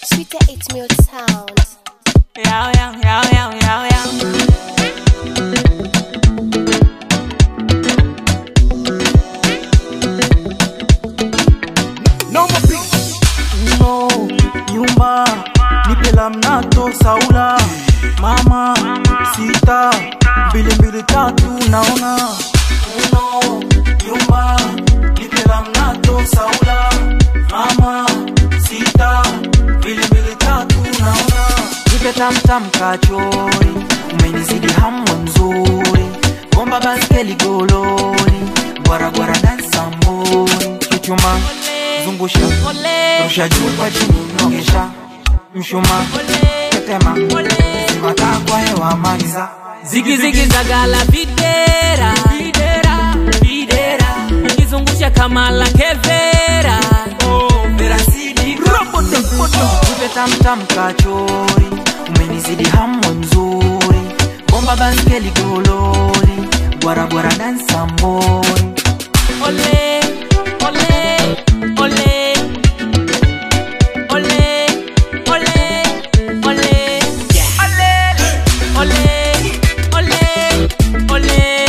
Sweeter it's milk sound. Yao, yao, yao, yao, yao, yao. no nyumba nipela mnato saula mama sita mbili mbili tatu naona no nyumba nipela mnato saula mama sita mbili mbili tatu naona nipe tamtam kachori umenizidi hamu mzuri bomba baskeli gololi gwaragwara dansamboni kichuma zungusha rusha juu kwa chini nogesha mshuma tetema zimakaa kwa hewa maliza Zigi zigi zagala videra videra videra ukizungusha kama la kevera nipe tamtam kachori umenizidi hamu mzuri bomba baskeli gololi gwaragwara dansamboni ole ole ole ole ole ole ole ole ole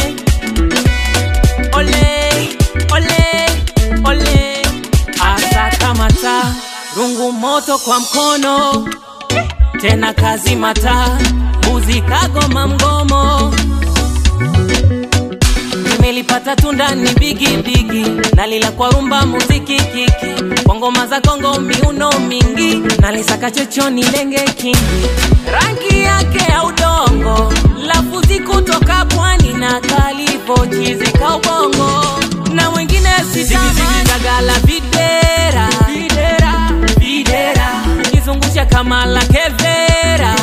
ole ole ole asa kamata rungu moto kwa mkono tena kazi mata mbuzi kagoma mgomo nimelipata tunda ni bigi bigi nalila kwa rumba muziki kiki kwa ngoma za kongo miuno mingi nalisaka chochoni lenge kingi rangi yake ya udongo lafuzi kutoka pwani na kalivochizika ubongo na wengine sitamagala videra videra videra ukizungusha kama la kevera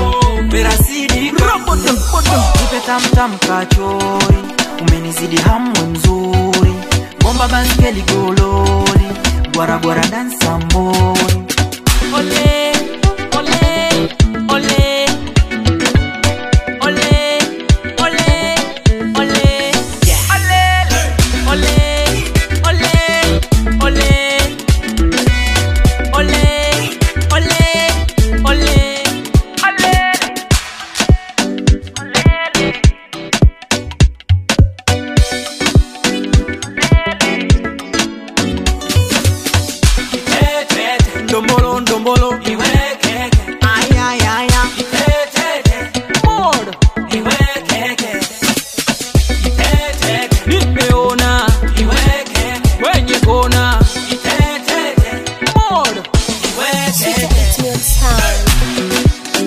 nipe tamtam kachori umenizidi hamu mzuri bomba baskeli gololi gwaragwara dansamboni ole ole ole ole ole ole ole ole ole ole ole ole ndombolo ndombolo Ay, ay, ay, ay. Modo. nimeona kwenye kona modo Sweeter it's milk sound.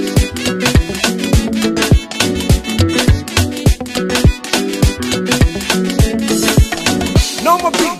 No more big